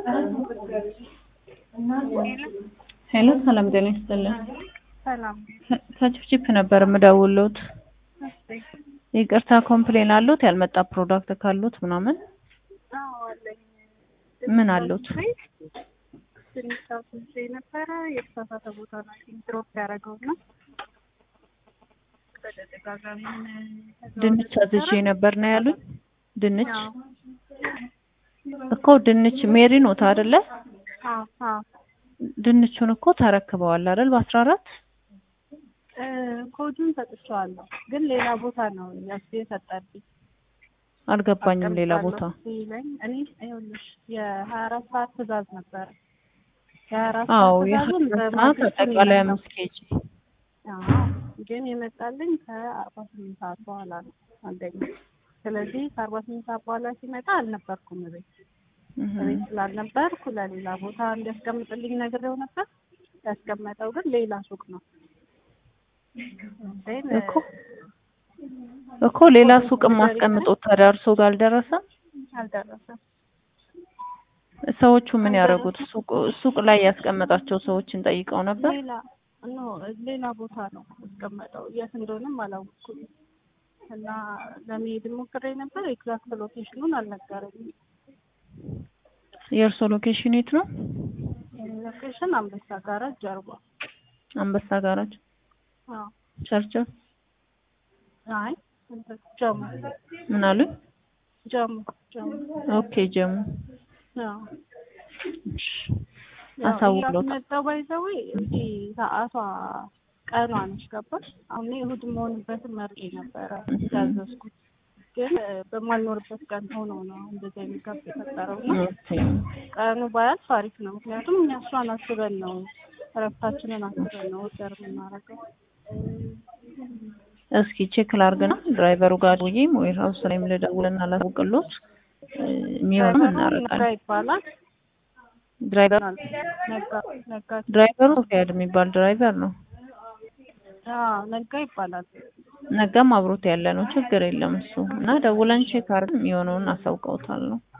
ሄሎ ሰላም ጤና ይስጥልን። ሰላም ከችፕችፕ ነበር የምደውልዎት። እሺ። ይቅርታ ኮምፕሌን አሉት ያልመጣ ፕሮዳክት ካሉት ምናምን አዎ አለኝ። ምን አሉት? ትንሽ አስይዤ ነበረ የተሳሳተ ቦታ ነው ድሮፕ ያደረገው እና በተደጋጋሚ ድንች አዝዤ ነበር ነው ያሉኝ። ድንች አዎ እኮ ድንች ሜሪ ኖት አይደለ? አዎ አዎ ድንቹን እኮ ተረክበዋል አይደል? በአስራ አራት እ ኮዱን ሰጥቼዋለሁ ግን ሌላ ቦታ ነው ያስ የሰጠብኝ አልገባኝም። ሌላ ቦታ ሲለኝ እኔ ይኸውልሽ የሀያ አራት ሰዓት ትእዛዝ ነበረ የሀያ አራት አዎ ሰዓት ትእዛዙን የሀያ ሰዓት በማግስቱ ነው አጠቃላይ የመጣው። አምስት ኬጂ አዎ ግን የመጣልኝ ከአርባ ስምንት ሰዓት በኋላ ነው አንደኛ። ስለዚህ ከአርባ ስምንት ሰዓት በኋላ ሲመጣ አልነበርኩም ቤት ቤት ስላልነበርኩ ለሌላ ቦታ እንዲያስቀምጥልኝ ነግሬው ነበር። ያስቀመጠው ግን ሌላ ሱቅ ነው። ግን እኮ እኮ ሌላ ሱቅ ማስቀምጦት ታዲያ እርሶ ጋር አልደረሰም? አልደረሰም። ሰዎቹ ምን ያደረጉት? ሱቅ ሱቅ ላይ ያስቀመጣቸው ሰዎችን ጠይቀው ነበር? ሌላ ኖ ሌላ ቦታ ነው ያስቀመጠው። የት እንደሆነም አላወኩም እና ለመሄድ ሞክሬ ነበር። ኤግዛክት ሎኬሽኑን አልነገረኝም። የእርሶ ሎኬሽን የት ነው? ሎኬሽን አንበሳ ጋራጅ ጀርባ። አንበሳ ጋራጅ አዎ ቸርችል አይ እንትን ጀሙ ምን አሉኝ? ጀሙ ጀሙ ኦኬ ጀሙ አዎ እሺ፣ አሳውቅሎታል። መጣው ባይዘዌ እዚህ ሰዓቷ ቀኗ ነች ገባሽ? አሁን እኔ እሑድ መሆንበትን መርጬ ነበረ ያዘዝኩት ግን እ በማልኖርበት ቀን ሆኖ ነው እንደዚህ አይነት ጋፕ የፈጠረው እና ኦኬ ቀኑ ባያልፍ አሪፍ ነው። ምክንያቱም እኛ እሷን አስበን ነው እረፍታችንን አስበን ነው ኦርደር የምናደርገው። እስኪ ቼክ ላርግና ድራይቨሩ ጋር ደውዬ ወይ ሀውስ ላይም ልደውልና ላሳውቅሎት እ የሚሆነው ነጋ እናደርጋለን። ይባላል ድራይቨር ነጋ ነጋ ድራይቨሩ ሶፊያድ የሚባል ድራይቨር ነው። አዎ ነጋ ይባላል። ነገም አብሮት ያለ ነው። ችግር የለም እሱ እና ደውለን ቼክ አድርገን የሚሆነውን አሳውቀውታል ነው